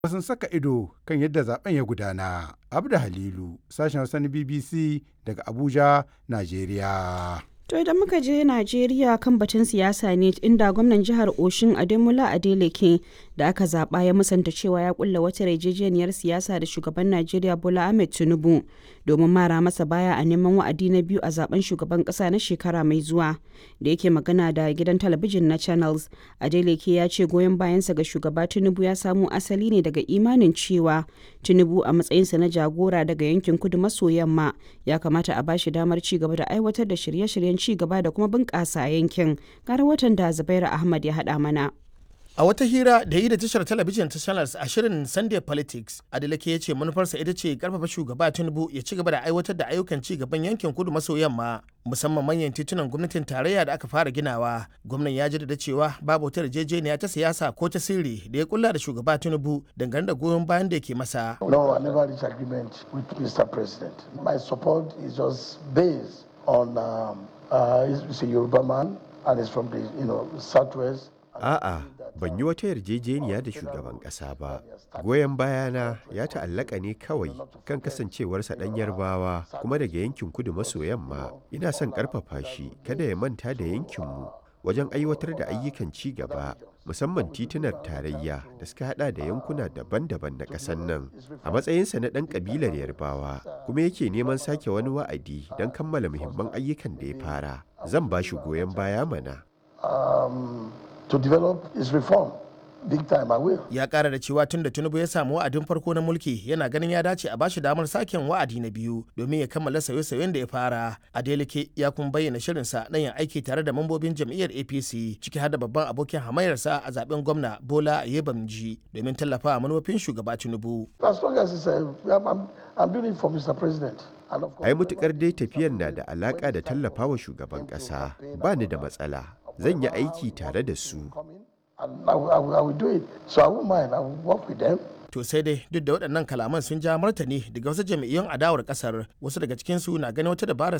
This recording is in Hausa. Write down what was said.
sun saka ido kan yadda zaben ya gudana. Abda Halilu, sashen Hausa na BBC daga Abuja, Najeriya. To idan muka je Najeriya kan batun siyasa ne inda gwamnan jihar Oshin Ademola Adeleke da aka zaba ya musanta cewa ya kulla wata yarjejeniyar siyasa da shugaban Najeriya Bola Ahmed Tinubu domin mara masa baya a neman wa'adi na biyu a zaben shugaban kasa na shekara mai zuwa. Da yake magana da gidan talabijin na Channels, Adeleke ya ce goyon bayansa ga shugaba Tinubu ya samo asali ne daga imanin cewa Tinubu a matsayinsa na jagora daga yankin kudu maso yamma ya kamata a bashi damar ci gaba da aiwatar da shirye-shiryen ci gaba da kuma bunƙasa yankin gara watan da zubairu ahmad ya haɗa mana A wata hira da yi da tashar talabijin ta Channels a shirin Sunday Politics, Adeleke ya ce manufarsa ita ce karfafa shugaba Tinubu ya ci gaba da aiwatar da ayyukan ci gaban yankin kudu maso yamma musamman manyan titunan gwamnatin tarayya da aka fara ginawa. Gwamnan ya jaddada cewa babu wata yarjejeniya ta siyasa ko ta sirri da ya kulla da shugaba Tinubu dangane da goyon bayan da yake masa. No, I never reached agreement with Mr. President. My support is just based on um, uh, he's a Yoruba man and he's from the you know southwest. A'a, ban yi wata yarjejeniya da shugaban ƙasa ba. Goyon bayana ya ta'allaka ne kawai kan kasancewarsa ɗan yarbawa kuma daga yankin kudu maso yamma. Ina son ƙarfafa shi kada ya manta da yankinmu wajen aiwatar da ayyukan ci gaba musamman titunar tarayya da suka hada da yankuna daban-daban na ƙasar nan a matsayinsa na ɗan ƙabilar yarbawa kuma yake neman sake wani wa'adi don kammala muhimman ayyukan da ya fara zan ba shi goyon baya mana Um, to develop his reform. Big time I will. Ya kara da cewa tun da Tinubu ya samu wa'adin farko na mulki yana ganin ya dace a bashi damar saken wa'adi na biyu domin ya kammala sauye-sauyen da ya fara. Adeleke ya kuma bayyana shirinsa na yin aiki tare da mambobin jam'iyyar APC ciki har da babban abokin hamayarsa a zaben gwamna Bola Ayebamji domin tallafawa manufofin shugaba Tinubu. As long as it's a, I'm, I'm, I'm doing it for Mr. President. And of course, ai mutukar dai tafiyar na da alaƙa da tallafawa shugaban ƙasa ba ni da matsala zan yi aiki tare da su coming, and I will, I, will, I will do it. So I won't mind. I will work with them. To sai dai duk da waɗannan kalaman sun ja martani daga wasu jam'iyyun adawar ƙasar wasu daga cikinsu na ganin wata dabarar